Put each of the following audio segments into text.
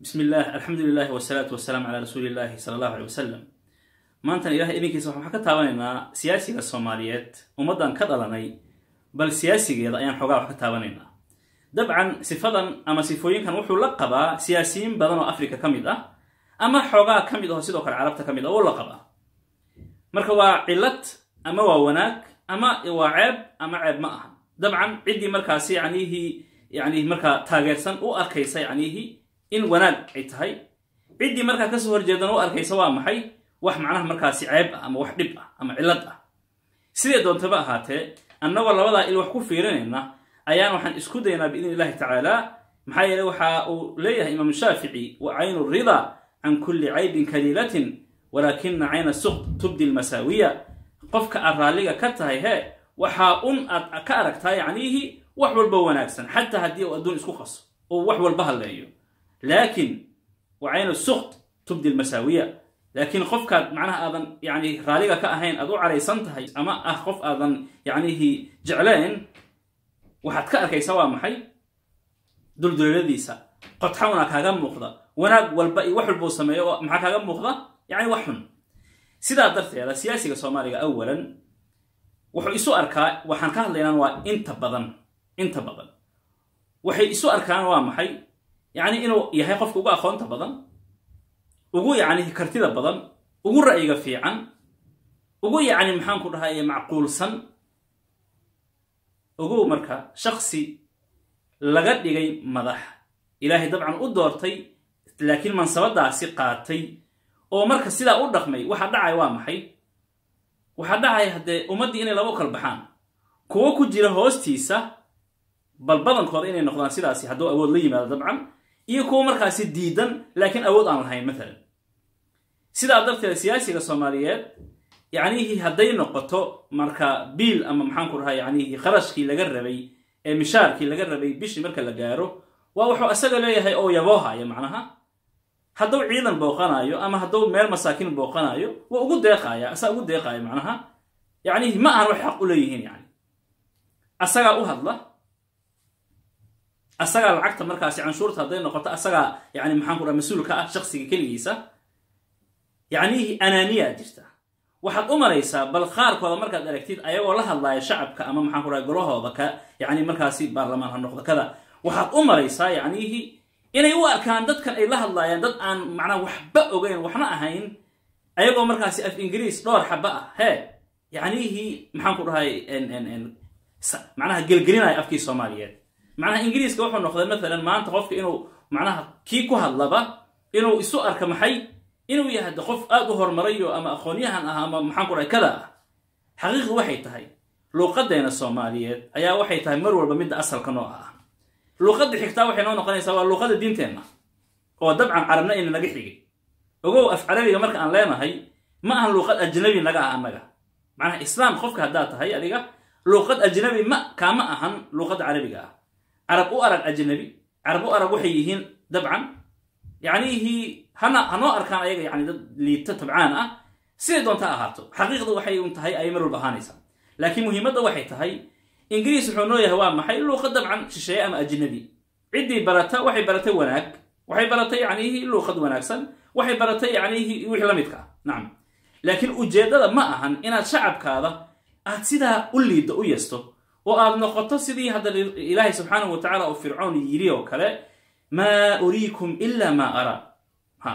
bismi illah alxamdu lilahi wasalaatu wasalaamu calaa rasuuli illahi sala allahu aley wasalam maantana ilahay idinkiisa waxaan ka taabanaynaa siyaasiga soomaaliyeed ummaddan ka dhalanay bal siyaasigeeda ayaan xoogaa wax ka taabanaynaa dabcan sifadan ama sifooyinkan wuxuu la qabaa siyaasiyiin badan oo africa ka mid ah ama xoogaa ka mid aho sidoo kale carabta ka mid ah oo la qabaa marka waa cilad ama waa wanaag ama waa ceeb ama ceeb ma aha dabcan ciddii markaasi yacnihii yani markaa taageersan u arkaysa yacnihii in wanaag ay tahay ciddii markaa kasoo horjeedana u arkaysa waa maxay wax macnaha markaasi ceeb ah ama wax dhib ah ama cillad ah sidee doontaba ahaatee annagoo labadaa il wax ku fiirinayna ayaan waxaan isku daynaa biidn illahi tacaala maxaa yeele waxa uu leeyahay imaam shaafici wa caynu ridaa can kulli caybin kaliilatin walaakina cayna suqt tubdi lmasaawiya qofka aad raalliga ka tahay hee waxaa un aad ka aragtaa yacniihi wax walba wanaagsan xataa haddii uu adduun isku qaso oo wax walba hadleeyo laakin wa caynu suqt tubdi lmasaawiya laakiin qofkaad macnaha aadan yani raalliga ka ahayn aad u caraysan tahay ama ah qof aadan yacnihi jecleen waxaad ka arkaysaa waa maxay dulduleeladiisa qodxawna kaaga muuqda wanaag walba iyo wax walbuu sameeyo oo maxaa kaaga muuqda yacni wax xun sidaa darteeda siyaasiga soomaaliga awalan wuxuu isu arkaa waxaan ka hadlaynaan waa inta badan inta badan waxay isu arkaan waa maxay yacni inuu yahay qofka ugu aqoonta badan ugu yacni kartida badan ugu ra'yiga fiican ugu yacni maxaan ku dhahay macquulsan ogow marka shaksi laga dhigay madax ilaahay dabcan u doortay laakiin mansabadaasi qaatay oo marka sidaa u dhaqmay waxa dhacay waa maxay waxaa dhacay haddee ummaddii inay laba kal baxaan kuwo ku jira hoostiisa bal badankooda inay noqdaan sidaasi hadduu awood la yimaado dabcan iyo kuwo markaasi diidan laakiin awood aan lahayn maalan sidaa darteed siyaasiga soomaaliyeed yacnihii hadday noqoto marka biil ama maxaan ku dhahay yacnihii kharashkii laga rabay ee mishaarkii laga rabay bishii marka la gaaro waa wuxuu asaga leeyahay oo yaboohaya macnaha hadduu ciidan booqanayo ama hadduu meel masaakiin booqanayo waa ugu deeqaya asaa ugu deeqaya macnaha yacnihi ma ahan wax xaq u leeyihiin yani asagaa u hadla asagaa lacagta markaasi canshuurta hadday noqoto asagaa yani maxaan ku dhaha mas-uulka ah shaksiga keligiisa yacnihii anaaniyaa jirta waxaad u malaysaa bal qaarkooda markaad aragtid ayagoo la hadlaaya shacabka ama maxaan ku dhahay golahooda ka yani markaasi baarlamaan ha noqdo kada waxaad u malaysaa yacnihii inay u arkaan dadkan ay la hadlaayaan dad aan macnaha waxba ogeyn waxna ahayn ayagoo markaasi af ingiriis dhowr xaba ah hee yacnihii maxaan ku dhahay macnaha gelgelinaya afkii soomaaliyeed macnaha ingiriiska wuxuu noqday maalan maanta qofka inuu macnaha kii ku hadlaba inuu isu arka maxay inuu yahay qof aad u horumarayo ama aqoonyahan ah ama maxaan ku dhahay kada ah xaqiiqdu waxay tahay luuqadeena soomaaliyeed ayaa waxay tahay mar walba midda asalka nooca ah luuqadda xigtaa waxay noo noqonaysaa waa luuqada diinteenna oo dabcan carabna ina naga xigay ogow af carabiga marka aan leenahay ma ahan luuqad ajnabi naga ah annaga macnaha islaam qofka haddaad tahay adiga luuqad ajnabi ma kaama ahan luuqadda carabiga ah carab u arag ajnabi carab u arag waxay yihiin dabcan yacnihii hana hanoo arkaan ayaga yani dad liita tabcaan ah siday doonta ahaato xaqiiqdu waxay un tahay ayay mar walba ahaanaysaa laakiin muhiimadda waxay tahay ingiriis wuxuu noo yahay waa maxay luuqa dabcan shisheeye ama ajnabi ciddii barata waxay baratay wanaag waxay baratay yacnihii luuqad wanaagsan waxay baratay yacnihii wixii la midka ah nacam laakiin ujeeddada ma ahan inaad shacabkaada aad sidaa u liiddo u yesto oo aad noqoto sidii hadda ilaahay subxaanahu wa tacala uu fircoon yidhi oo kale maa uriikum ila maa araa ha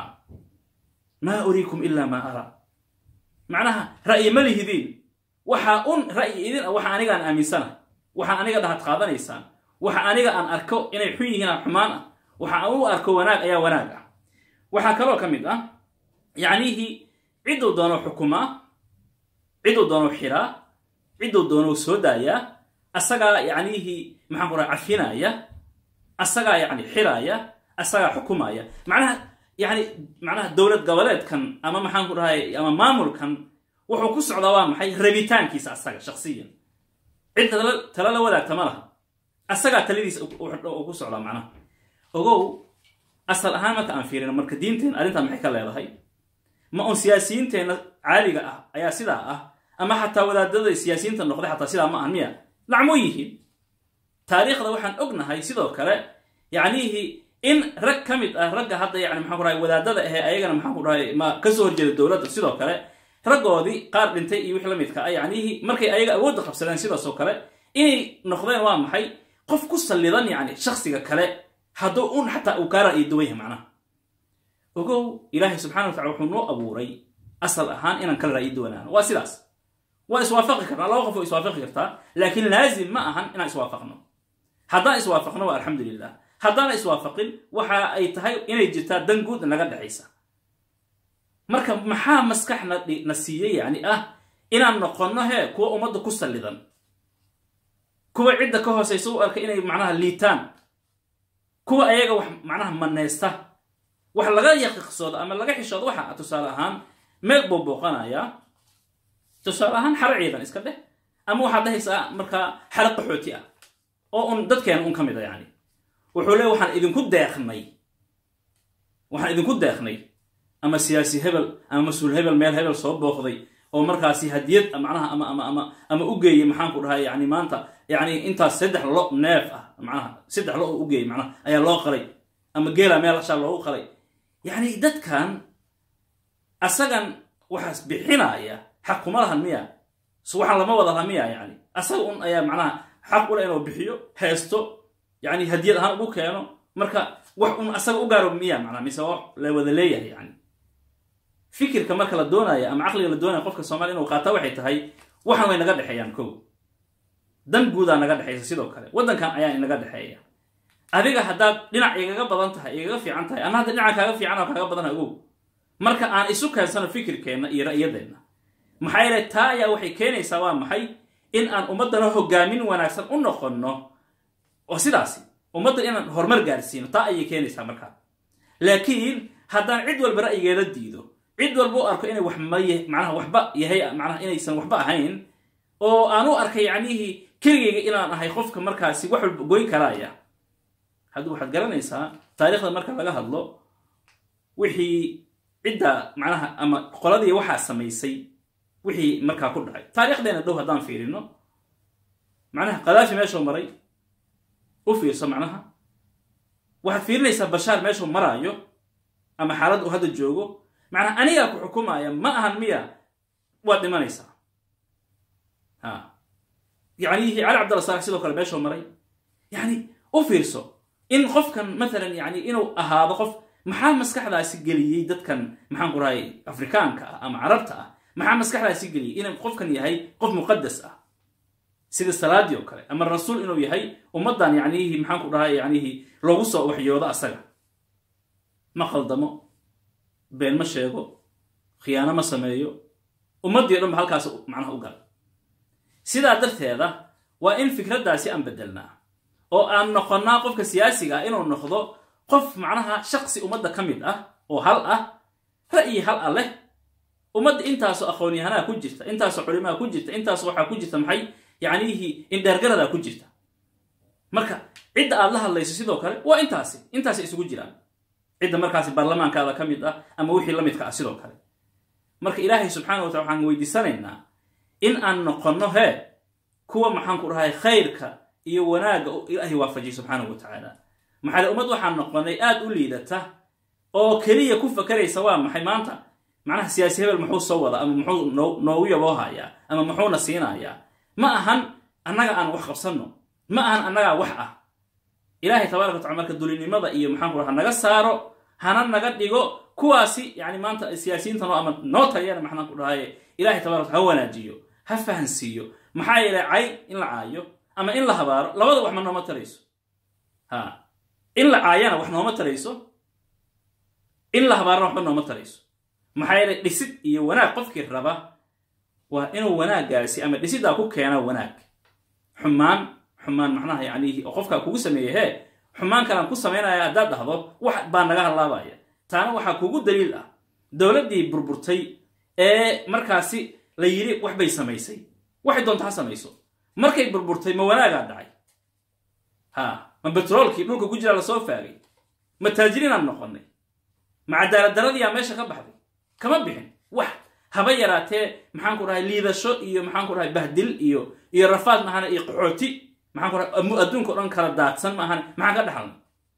maa uriikum ila maa araa macnaha ra'yi ma lihidiin waxaa un ra'yi idin ah waxa aniga aan aaminsana waxaa aniga dhahad qaadanaysaan waxa aniga aan arko inay xun yihiin aan xumaan ah waxa aan u arko wanaag ayaa wanaag ah waxaa kaloo ka mid ah yacnihii cidduu doono xukumaa cidduu doono xiraa cidduu doono soo daayaa asagaa yacnihii maxaan ku raha cafinaya asagaa yani xiraaya asagaa xukumaya macnaha yani macnaha dowlad goboleedkan ama maxaan ku dhahay ama maamulkan wuxuu ku socdaa waa maxay rabitaankiisa asaga shaksiyan cid tala la wadaagta ma laha asagaa taladiisa ku socdaa macnaha ogow asal ahaan marka aan fiirino marka diinteena arrintan maxay ka leedahay ma un siyaasiyiinteenna caaliga ah ayaa sidaa ah ama xataa wadaadada siyaasiyiinta noqday xataa sidaa ma ahan miya lacmoo yihiin taariikhda waxaan ognahay sidoo kale yacnihii in rag ka mid ah ragga hadda yani maxaan ku dhahay wadaadada ahee ayagana maxaan ku dhahay ma kasoo horjeeda dowladda sidoo kale raggoodii qaar dhintay iyo wixii la midka ah yacnihii markay ayaga awoodda qabsadeen sidaasoo kale inay noqdeen waa maxay qof ku sallidan yacni shaksiga kale hadduu un xataa uu kaa ra'yi duwan yahay macnaha ogow ilaahay subxana wa tacala wuxuu noo abuuray asal ahaan inaan kala ra'yi duwanaano waa sidaas waa iswaafaqi karnaa laba qof oo iswaafaqi kartaa laakiin laazim ma ahan inaan iswaafaqno haddaan iswaafaqno waa alxamdulilah haddaana iswaafaqin waxa ay tahay inay jirtaa dan guud naga dhexaysa marka maxaa maskaxna na siiyey yani ah inaan noqonno hee kuwa ummadda ku sallidan kuwa cidda ka hoosaysa u arka inay macnaha liitaan kuwa ayaga wax macnaha manaysta wax laga yaqiiqsoodo ama laga xishoodo waxa tusaale ahaan meel buu booqanayaa tusaale ahaan xaro ciidan iska dheh ama waxaad dhahaysaa markaa xaro qaxooti ah oo un dadkeena un ka mid a yani wuxuu leey waxaan idinku deeqnay waxaan idinku deeqnay ama siyaasi hebel ama mas-uul hebel meel hebel soo booqday oo markaasi hadiyad macnaha ama ama ama ama u geeyey maxaan ku dhahay yani maanta yani intaas saddex lo neef ah macnaha saddex lo oo u geeyey macnaha ayaa loo qalay ama geela meel ashaa loogu qalay yani dadkan asagan waxaas bixinaya xaq kuma lahan miya so waxaan lama wada laha miya yani asaga un ayaa macnaha xaq ule inuu bixiyo heesto yani hadiyad ahaan ugu keeno marka wax un asaga u gaaro miya macnaha mise wax la wada leeyahay yani fikirka marka la doonaya ama caqliga la doonaya qofka soomaliya inuu qaataa waxay tahay waxan way naga dhexeeyaan kow dan guudaa naga dhexaysa sidoo kale waddankan ayaa inaga dhexeeya adiga haddaad dhinac igaga badan tahay igaga fiican tahay ana hadda dhinaca kaaga fiican oo kaaga badana ogow marka aan isu keensano fikirkeenna iyo ra'yadeenna maxaa yeele taa ayaa waxay keenaysaa waa maxay in aan ummaddana hogaamin wanaagsan u noqonno oo sidaasi ummadda inaan horumar gaarsiino taa ayay keenaysaa markaa laakiin haddaan cid walba ra'yigeeda diido cid walba u arko inay wax maye macnaha waxba yahay macnaha inaysan waxba ahayn oo aan u arkay yacnihii keligayga inaan ahay qofka markaasi wax walba goyn karaaya hadda waxaad garanaysaa taariikhda marka laga hadlo wixii cidda macnaha ama qoladii waxaa samaysay wixii markaa ku dhacay taariikhdeena dhow haddaan fiirino macnaha kadaafi meeshuu maray u fiirso macnaha waxaad fiirinaysaa bashaar meeshuu maraayo ama xaalad uu hadda joogo macnaha anigaa ku xukumaya ma ahan miya waad dhimanaysaa ha yacni cali cabdalla saalax sidoo kale meeshuu maray yacni u fiirso in qofkan matalan yani inuu ahaado qof maxaa maskaxdaasi geliyey dadkan maxaan ku rahay afrikaanka ah ama carabta ah maxaa maskaxdaasi geliyey inuu qofkan yahay qof muqadas ah sida salaadii oo kale ama rasuul inuu yahay ummaddan yacnihi maxaan ku dhahay yacnihi loogu soo waxyoodo asaga ma khaldamo been ma sheego khiyaano ma sameeyo ummaddii o dhan ba halkaas macnaha u gala sidaa darteeda waa in fikraddaasi aan beddelnaa oo aan noqonnaa qofka siyaasiga ah inuu noqdo qof macnaha shaqsi ummadda ka mid ah oo hal ah ra'yi hal ah leh ummadda intaasoo aqoon-yahanaa ku jirta intaasoo culimaa ku jirta intaasoo waxaa ku jirta maxay yacnihii indheergaradaa ku jirta marka cidda aad la hadlayso sidoo kale waa intaasi intaasi isugu jiraan cidda markaasi baarlamaankaada ka mid ah ama wixii la midka ah sidoo kale marka ilaahay subxaana wa tala waxaan weydiisanaynaa in aan noqonno hee kuwa maxaan ku dhahay khayrka iyo wanaagga ilaahay waafajiy subxaanahu wa tacaala maxaale ummad waxaan noqonay aad u liidata oo keliya ku fakaraysa waa maxay maanta macnaha siyaasi hebel muxuu soo wada ama muxuu noogu yaboohayaa ama muxuuna siinayaa ma ahan annaga aan wax qabsanno ma ahan annagaa wax ah ilaahay tabaraka watacala marka dulinimada iyo maxaan ku dhaha naga saaro hana naga dhigo kuwaasi yani maanta siyaasiyiinta noo ama noo taliyana maxaan ku dhahaye ilahay tabarak ha wanaajiyo ha fahansiiyo maxaa yeelay cay in la caayo ama in la habaaro labada wax ma nooma tarayso ha in la caayana wax nooma tarayso in la habaarana waxba nooma tarayso maxaa yeelay dhisid iyo wanaag qofkii raba waa inuu wanaaggaasi ama dhisiddaa ku keena wanaag xumaan xumaan macnaha yacnihi oo qofkaa kugu sameeyey hee xumaan kalaan ku samaynaya haddaad dhahdo wax baa naga hadlaabaya taana waxaa kugu daliil ah dowladdii burburtay ee markaasi la yidhi wax bay samaysay waxay doonta ha samayso markay burburtay ma wanaagaa dhacay ha ma betroolkii dhulka ku jiraa lasoo faagay ma taajiriinaan noqonnay ma cadaaladdaradiyaa meesha ka baxday kama bixin wax haba yaraatee maxaan ku dhahay liidasho iyo maxaan ku dhahay bahdil iyo iyo rafaad maahane iyo qaxooti maxaan ku dhahay adduunka o dhan kala daadsan maahane maxaan ka dhaxalnay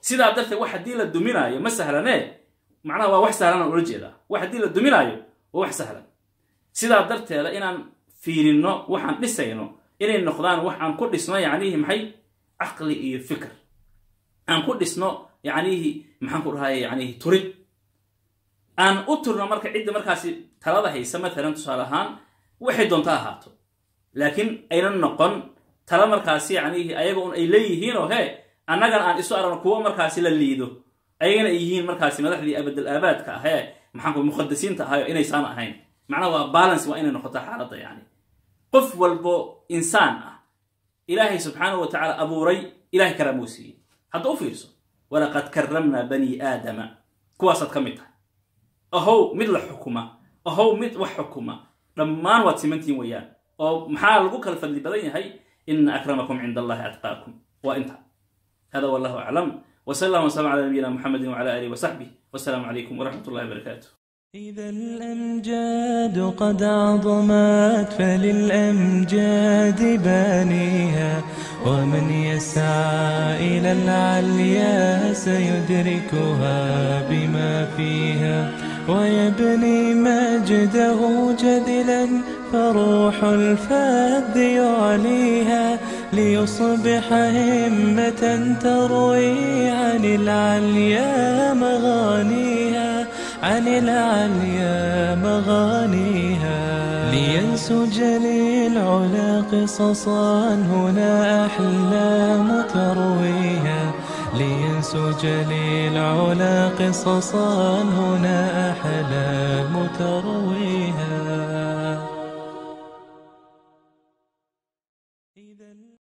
sidaa darteed wax haddii la duminaayo ma sahlanee macnaha waa wax sahlanaan ula jeedaa wax haddii la duminaayo waa wax sahlan sidaa darteeda inaan fiirinno waxaan dhisayno inay noqdaan wax aan ku dhisno yacnihi maxay caqli iyo fikr aan ku dhisno yacnihi maxaan ku dhahay yacnihi turid aan u turno marka cidda markaasi talada haysa matalan tusaale ahaan waxay doonto ahaato laakiin aynan noqon tala markaasi yacnihi ayaga un ay leeyihiin oo hee annagana aan isu aragno kuwo markaasi la liido ayagana ay yihiin markaasi madaxdii abadal aabaadka ah ee maxaanku muqadasiinta ahayo inaysaan ahayn macnaha waa balance waa inay noqoto xaaladda yani qof walbo insaan ah ilaahay subxaanahu wa tacaala abuuray ilahay karaamuu siiyey hadda u fiirso walaqad karamnaa bani aadama kuwaasaad ka mid tahay ahow mid la xukuma ahow mid wax xukuma dhammaan waad simantiin weeyaan oo maxaa lagu kala fadli badan yahay ina akramakum cinda allahi atqaakum waa inta hada wallahu aclam وصلى الله وسلم على نبينا محمد وعلى اله وصحبه والسلام عليكم ورحمه الله وبركاته إذا الأمجاد قد عظمت فللأمجاد بانيها ومن يسعى إلى العليا سيدركها بما فيها ويبني مجده جدلا فروح الفذ يعليها ليصبح همة تروي عن العليا مغانيها عن العليا مغانيها لينسج للعلا قصصا هنا أحلام ترويها لينسج للعلا قصصا هنا أحلام ترويها